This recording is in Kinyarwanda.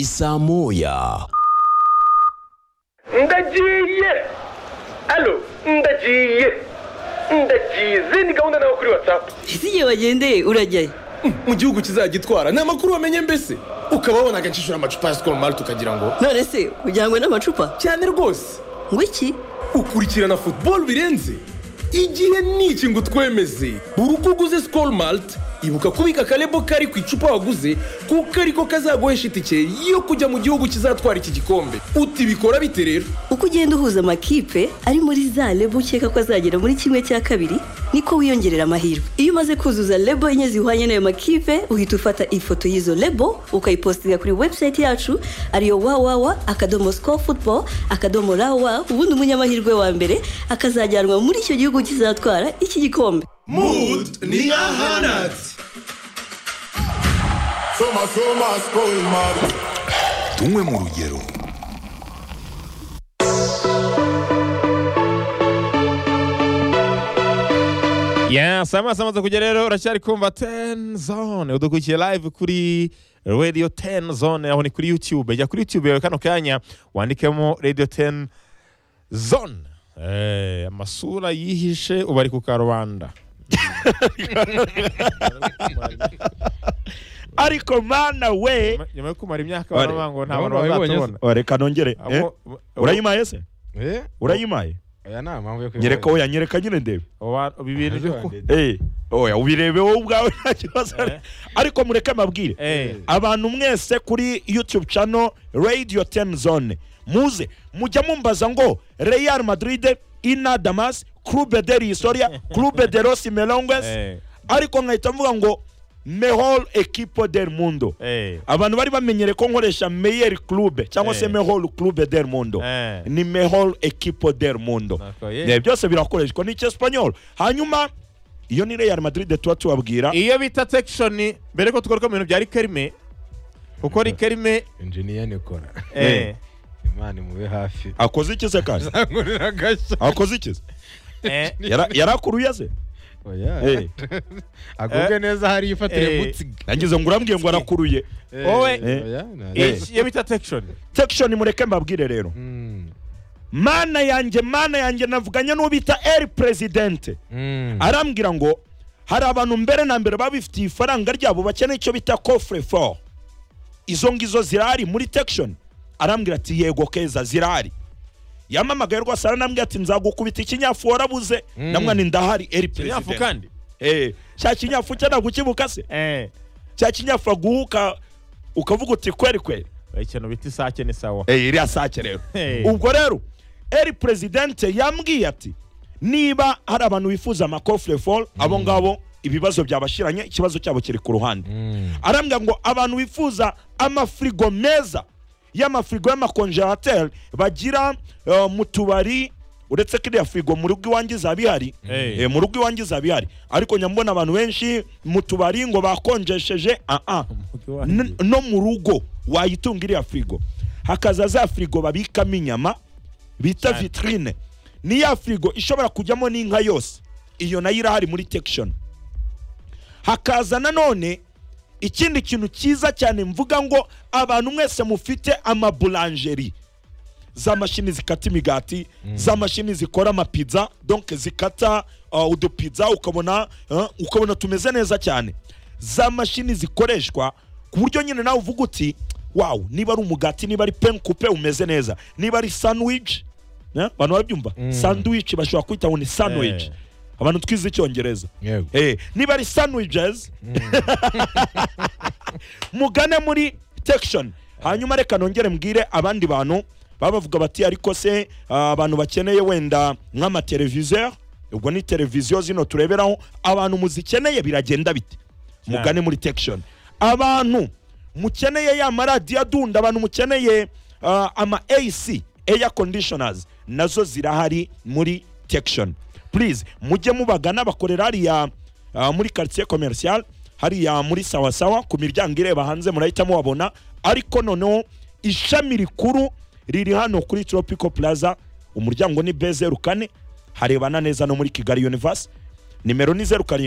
saa moya ndagiye alo ndagiye ndagize ni gahunda nawe kuri watsapu ese igihe bagendeye urajyayo mu gihugu kizagitwara ni amakuru wamenye mbese ukaba wabona agacishura amacupa ya sikoro marite ukagira ngo none se ujyanywe n'amacupa cyane rwose ngo iki ukurikirana futuboro birenze igihe ni iki ngo utwemeze buri uko uguze sikoro marite ibuka kubika akarebo kari ku icupa waguze kuko ariko kazaguhesha itike yo kujya mu gihugu kizatwara iki gikombe uti bikora bite rero uko ugenda uhuza amakipe ari muri za lebo ukeka ko azagera muri kimwe cya kabiri niko wiyongerera amahirwe iyo umaze kuzuza lebo enye zihwanye n'ayo makipe uhita ufata ifoto y'izo lebo ukayipositinga kuri webusayiti yacu ariyo wawawa akadomo sikoru futubo akadomo rawa ubundi umunyamahirwe wa mbere akazajyanwa muri icyo gihugu kizatwara iki gikombe Mood ni nka hanatsi soma soma sikoro mari tunywe mu rugero yesi amaso amaze kujya rero uracyari kumva teni zone udukurikiye live kuri radiyo teni zone aho ni kuri yutube jya kuri yutube yawe kano kanya wandikemo radiyo teni zone Eh, amasura yihishe ubu ari ku karubanda ariko mana we nyuma yo kumara imyaka baravuga ngo nta bantu bazatubona reka nongere eh? Abo- bo- urayimaye se eee urayimaye aya ni impamvu yo nyereka oya nyereka nyine ndebe Oba- ibi bintu byo ku- Eh, oya ubirebe wowe ubwawe nta kibazo ari- ariko mureke amabwire Eh. abantu mwese kuri youtube channel radio ten zone muze mujya mumbaza ngo real madrid ina damas clube de historia clube de los melongues Eh. ariko nkahita mvuga ngo mehol equipo del mundo Eh. abantu bari bamenyere ko nkoresha meyer clube cyangwa se Eh. mehol clube del mundo Eh. ni mehol equipo del mundo Nako, yeah. Ne, byose birakoreshwa n'icyesipanyol hanyuma iyo ni real madrid tuba tubabwira iyo bita sekishoni mbere ko tugaruka mu bintu bya rikerime kuko rikerime injiniya nikora eh, imana imube hafi akoze iki se kandi nkurira agashya akoze iki se eh, Yara- yarakuruye se Eh. agubwe Eh. neza hariya ifatire Eh. mutsiga nagize ngo urambwiye ngo arakuruye Wowe. Eh. iki- iyo bita sekishoni sekishoni mureke mbabwire rero mana yanjye mana yanjye navuganye n'uwo bita eri perezidente arambwira ngo hari abantu mbere na mbere baba bifitiye ifaranga ryabo bakeneye icyo bita kofure foru izo ngizo zirahari muri tekishoni arambwira ati yego keza zirahari yamamagaye rwose aranambwira ati nzagukubita ikinyafu warabuze namwana ndahari eri kinyafu perezida kandi cya kinyafu cye ntabwo ukibuka se eh, cya kinyafu aguhuka ukavuga uti kweri kweri ikintu bita isake ni sawa Eh, iriya sake rero Eh. ubwo rero eri perezidente yambwiye ati niba hari abantu bifuza amakofure foru abo ngabo ibibazo byabashiranye ikibazo cyabo kiri ku ruhande arambwira ngo abantu bifuza amafirigo meza y'amafirigo y'amakonjerateri bagira eh, mu tubari uretse ko iriya firigo mu rugo iwanjye izaba ihari Eh. Eh, mu rugo iwanjye izaba ihari ariko nyamubona abantu benshi mu tubari ngo bakonjesheje ah ah rugo iwanjye. N- no mu rugo wayitunga iriya firigo hakaza za firigo babikamo inyama bita vitrine ni ya firigo ishobora kujyamo n'inka yose iyo nayo irahari muri tekishoni hakaza nanone ikindi kintu cyiza cyane mvuga ngo abantu mwese mufite amabulanjeri za mashini zikata imigati za mashini zikora amapiza donc zikata uh, udupiza ukabona uh, ukabona tumeze neza cyane za mashini zikoreshwa ku buryo nyine nawe uvuga uti wawu niba ari umugati niba ari pen coupe umeze neza niba ari sandwich eh, abantu barabyumva sandwich bashobora kwita ngo ni sandwich Eh. abantu twize icyongereza yego Eh, niba ari sandwiches mugane muri tekishoni hanyuma reka nongere mbwire abandi bantu baba bavuga bati ariko se ah, abantu bakeneye wenda nk'amateleviziyo ubwo ni televiziyo zino tureberaho abantu muzikeneye biragenda bite mugane muri tekishoni abantu mukeneye ya maradiyo adunda abantu mukeneye ah, ama ac air conditioners nazo zirahari muri tekishoni please mujye mubagana bakorera hariya ah, muri quartier commercial hariya muri sawasawa ku miryango ireba hanze murahita mubabona ariko noneho ishami rikuru riri hano kuri tropical plaza umuryango ni b zeru kane harebana neza no muri kigali universe nimero ni zeru karindwi